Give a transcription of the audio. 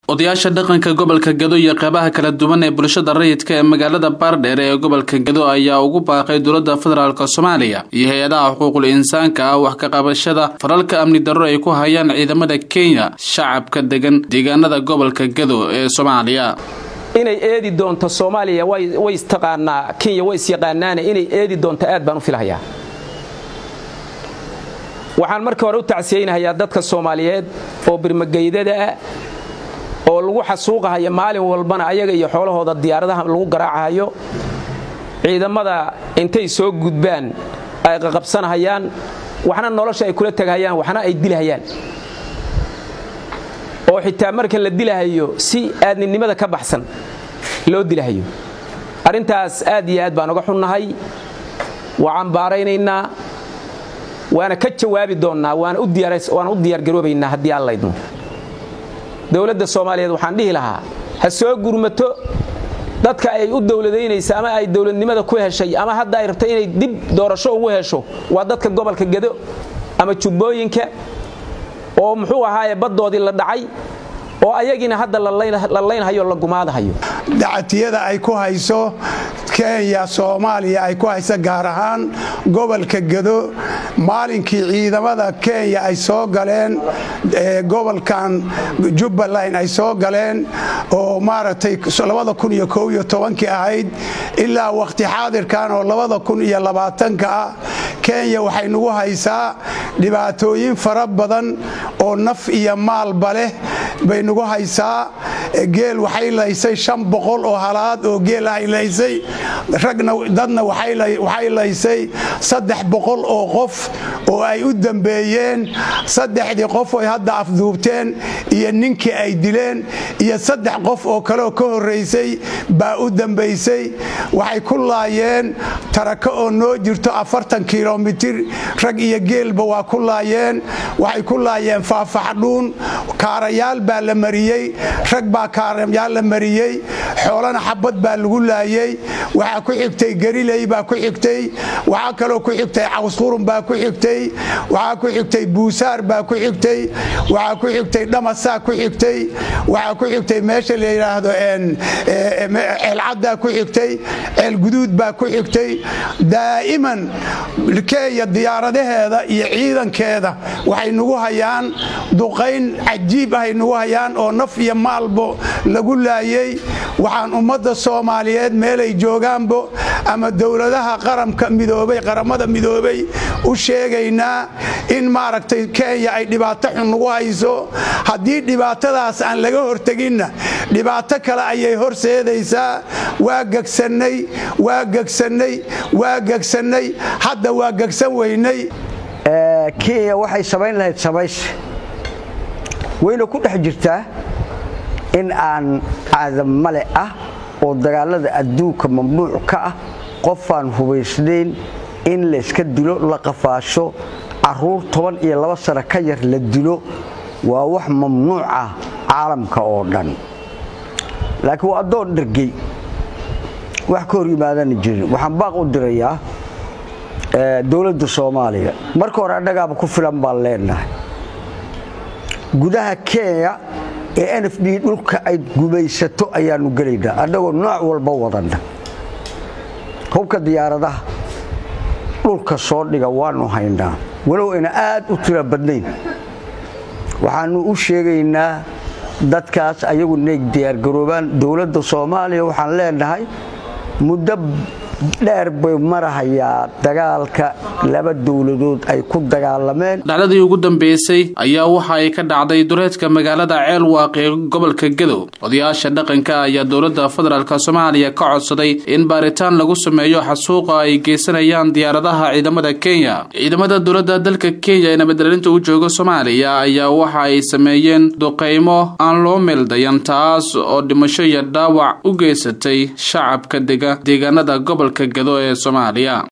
odayaasha dhaqanka gobolka gado iyo qeybaha kala duwan ee bulshada rayidka ee magaalada baardheer ee gobolka gado ayaa ugu baaqay dowladda federaalk soomaaliya iyo hay-adaha xuquuqul insaanka ah wax ka qabashada falalka amni darro ay ku hayaan ciidamada kenya shacabka degan deegaanada gobolka gado ee soomaaliya inay eedi doonto soomaaliya way istaqaanaa kenya way isyaqaanaane inay eedi doonto aad baan u filhayaa waxaan marka hore u tacsiyeynahayaa dadka soomaaliyeed oo birmageydada ah oo lagu xasuuqahayo maalin walbana ayaga iyo xoolahooda diyaaradaha lagu garaacahayo ciidamada intay soo gudbaan ay qaqabsanahayaan waxna nolosha ay kula tegahayaan waxna ay dilahayaan oo xitaa marka la dilahayo si aadninimada ka baxsan loo dilahayo arrintaas aad iyo aad baan uga xunnahay waa cambaaraynaynaa waana ka jawaabi doonnaa waana u diyaargaroobaynaa haddii aan laydmo dowladda soomaaliyeed waxaan dhihi lahaa ha soo gurmato dadka ay u dowladaynaysa ama ay dowladnimada ku heshay ama hadda ay rabta inay dib doorasho ugu hesho waa dadka gobolka gado ama jubbooyinka oo muxuu ahaaye baddoodii la dhacay oo ayagiina hadda la laynhayo la gumaadahayo dacatiyada ay ku hayso kenya soomaaliya ay ku hayso gaar ahaan gobolka gado maalinkii ciidamada kenya ay soo galeen gobolkan jubbaland ay soo galeen oo maaragtay kii ahayd ilaa wakhti xaadirkan oo ka ah kenya waxay nagu haysaa dhibaatooyin fara badan oo naf iyo maalba leh bay nagu haysaa geel waxay laysay shan boqol oo halaad oo geel ahay laysay ragna dadna waxay laysay saddex boqol oo qof oo ay u dambeeyeen saddexdii qof oy hadda afduubteen iyo ninkii ay dileen iyo saddex qof oo kaleoo ka horraysay baa u dambaysay waxay ku laayeen tarako oo noo jirto afartan kilomitir rag iyo geelba waa ku laayeen waxay ku laayeen faafaxdhuun kaarayaal baa la mariyey rag baa kaarayaal la mariyey xoolana xabad baa lagu laayey waxaa ku xigtay gariley baa ku xigtay waxaa kaloo ku xigtay cawsqurun baa ku xigtay waxaa ku xigtay buusaar baa ku xigtay waxaa ku xigtay dhamasaa ku xigtay waxaa ku xigtay meesha la yidhaahdo ceelcaddaa ku xigtay ceelguduud baa ku xigtay daa'iman kenya diyaaradaheeda iyo ciidankeeda waxay nagu hayaan duqayn cajiib ahay nagu hayaan oo naf iyo maalbo lagu laayey waxaan ummadda soomaaliyeed meelay joogaanbo ama dowladaha qaramka midoobay qaramada midoobay u sheegaynaa in maaragtay kenya ay dhibaato xun nagu hayso haddii dhibaatadaas aan laga horteginna dhibaato kale ayay horseedaysaa waa gegsannay waa gegsannay waa gegsannay hadda waa gegsan weynay kenya waxay samayn lahayd samayse wayna ku dhex jirtaa in aan aadamale ah oo dagaalada adduunka mamnuuc ka ah qofaan hubaysnayn in layska dilo la qafaasho caruur toban iyo laba sano ka yar la dilo waa wax mamnuuc ah caalamka oo dhan laakiin waa addoon dhergey wax ka hor yimaadana jirin waxaan baaq u dirayaa dowladda soomaaliya marka hore annagaaba ku filan baan leenahay gudaha kenya ee n f d dhulka ay gumaysato ayaanu gelaynaa annagoo nooc walba wadanna hubka diyaaradaha dhulka soo dhiga waanu haynaa walow ayna aad u tira badnayn waxaanu u sheegaynaa dadkaas ayagu neeg diyaargaroobaan dowladda soomaaliya waxaan leenahay muddo dheer bay marahayaa dagaalka laba dowladood ay ku dagaalameen dhacdadii ugu dambeysay ayaa waxa ay ka dhacday duleedka magaalada ceel waaqi ee gobolka gadow odayaasha dhaqanka ayaa dowladda federaalk soomaaliya ka codsaday in baaritaan lagu sameeyo xasuuqa ay geysanayaan diyaaradaha ciidamada kenya ciidamada dowladda dalka kenya ee nabadgelinta u jooga soomaaliya ayaa waxa ay sameeyeen duqaymo aan loo meeldayan taas oo dhimasho iyo dhaawac u geysatay shacabka dega deegaanada gobolka gado ee soomaaliya